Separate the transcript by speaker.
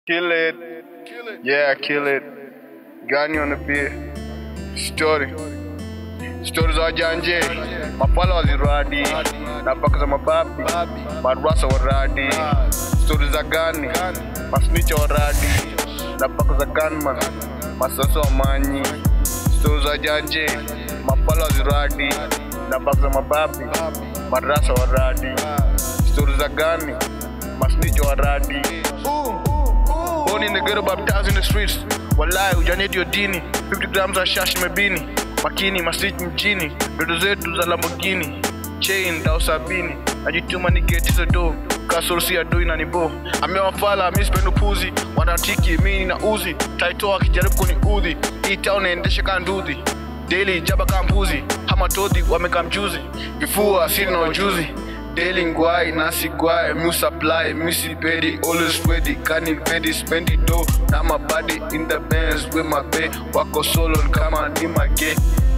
Speaker 1: Kill it. Yeah, kill it. Gani on the beat. Story. Story za wajanje. Mapala waziradi. Na paka za mababi. Marwasa waradi. Story za gani. Masnicha waradi. Na paka za gunman. Masasa wa manyi. Story za janje. Mapala waziradi. Na paka za mababi. Madrasa waradi. Story za gani. Masnicha waradi. Born in the ghetto, baptized in the streets. Walai, ujanedi yo dini 50 grams za shash mebini makini masiti mjini ndoto zetu za Lamborghini chain dao sabini najituma ni geti hizo do kasorusi ya doi na nibo amewafala mi sipendi upuzi wanatiki mini na uzi taitoa akijaribu kuniudhi hii town naendesha kaa nduthi daily jaba kaa mbuzi hamatodhi wamekaa mjuzi vifua sina na ujuzi Daily ngwai, nasi gwai, mu supply, mu sipedi, always ready, kani pedi, spendi do, na my body in the bands with my bae, wako solo kama ni mage,